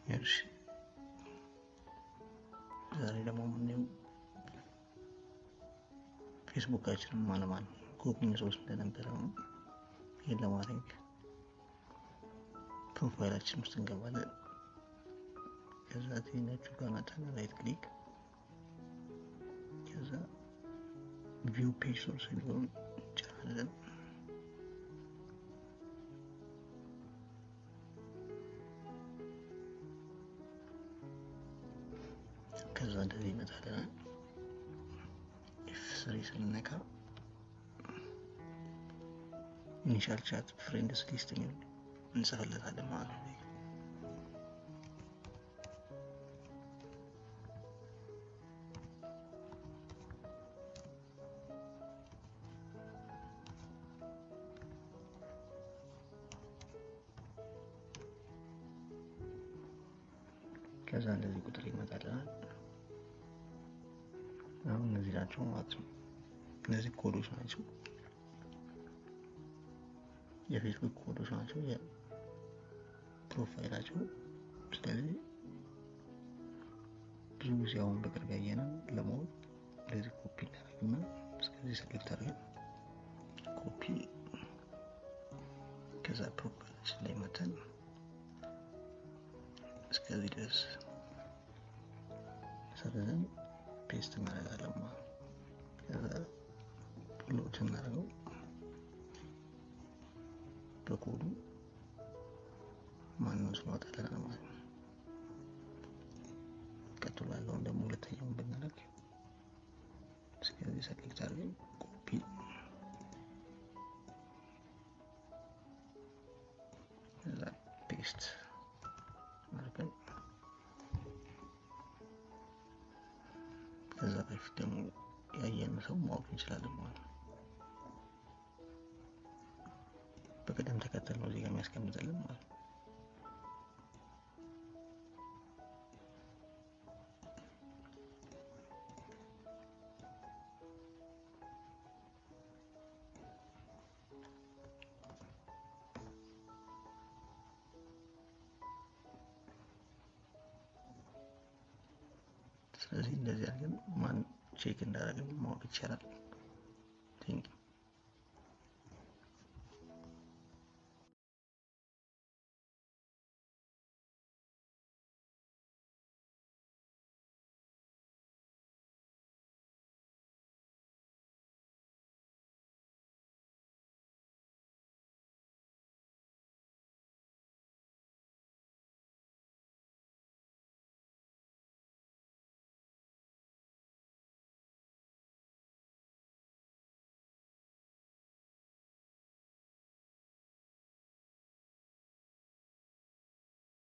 እሺ ዛሬ ደግሞ የምናየው ፌስቡካችንን ማለማን ጉግል ሶስት እንደነበረ ነው። ይህን ለማድረግ ፕሮፋይላችን ውስጥ እንገባለን። ከዛ ቴናችሁ ጋር መጣን ራይት ክሊክ ከዛ ቪው ፔጅ ሶርስ የሚለውን እንጫናለን። ከዛ እንደዚህ ይመጣልናል። ኤፍ ስሪ ስንነካ ኢኒሻል ቻት ፍሬንድስ ሊስት የሚል እንጽፍለታለን ማለት ነው። ከዛ እንደዚህ ቁጥር ይመጣልናል። አሁን እነዚህ ናቸው ማለት ነው። እነዚህ ኮዶች ናቸው፣ የፌስቡክ ኮዶች ናቸው፣ የፕሮፋይላቸው። ስለዚህ ብዙ ጊዜ አሁን በቅርብ ያየነው ለማወቅ እንደዚህ ኮፒ እናደርግና እስከዚህ ሰሌክት አድርገን ኮፒ ከዛ ፕሮፋይላችን ላይ መተን እስከዚህ ድረስ ሰርዘን ፔስት እናደርጋለን ማለት ነው። ከዛ ሎድ እናደርገው በኮዱ ማንነው ስናወጣለን ማለት ነው። ቀጥሎ ያለውን ደግሞ ሁለተኛውን ብናደርግ እስከዚህ ሰሌክት አድርገን ኮፒ ከዛ ፔስት አድርገን ከዛ በፊት ደግሞ ያየን ሰው ማወቅ እንችላለን ማለት ነው። በቅደም ተከተል ነው እዚህ ጋር የሚያስቀምጥልን ማለት ነው። ስለዚህ እንደዚህ አድርገን ማን ቼክ እንዳደረግን ማወቅ ይቻላል። ቴንክ